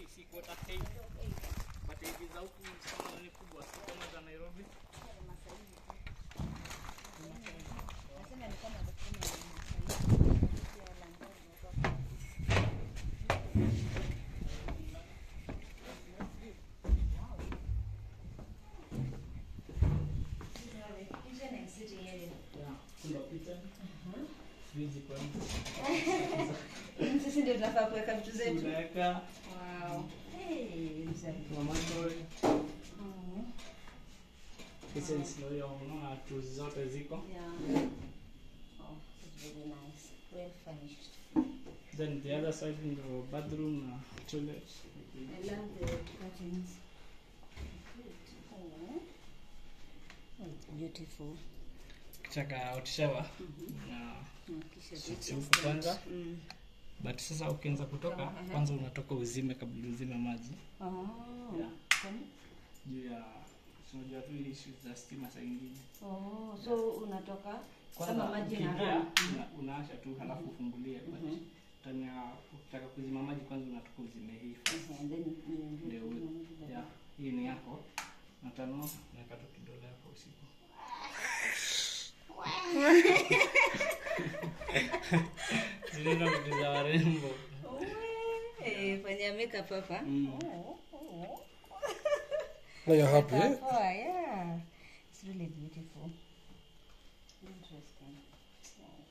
si quarter eight. But hivi za huku kama ni kubwa, si kama za Nairobi. Yeah, kuna kitchen. Fridge kwa nje. sisi ndio tunafaa kuweka vitu zetu Tunaweka Wow. Hey, mzee. tomato, Mm. kitchen sio hiyo, unaona tools zote ziko. Yeah. Oh, it's very nice. Well furnished. Then the other side ndio bathroom na toilet. I love the curtains. Oh. Oh, it's beautiful. Kitaka hot shower. Na Mm, kisha Switch this huku instant. kwanza. Mm. but sasa ukianza kutoka Aha. kwanza unatoka uzime kabla uzime maji Oh. Yeah. Kwani? juu ya unajua tu issues za stima saa ingine Oh, so unatoka kwanza kama maji na ukiingia, run. una, unaasha tu halafu ufungulie but Mhm. time ya ukitaka kuzima maji kwanza unatoka uzime hii first. Okay, and then you- Ndio you- u- you- yeah, hii ni yako na tano naweka tu kidole hapo usiku zinaenda vitu za warembo Eh, fanya makeup hapa. Mm. Oh, oh. Now you're happy, eh? Poa, yeah. It's really beautiful. Interesting.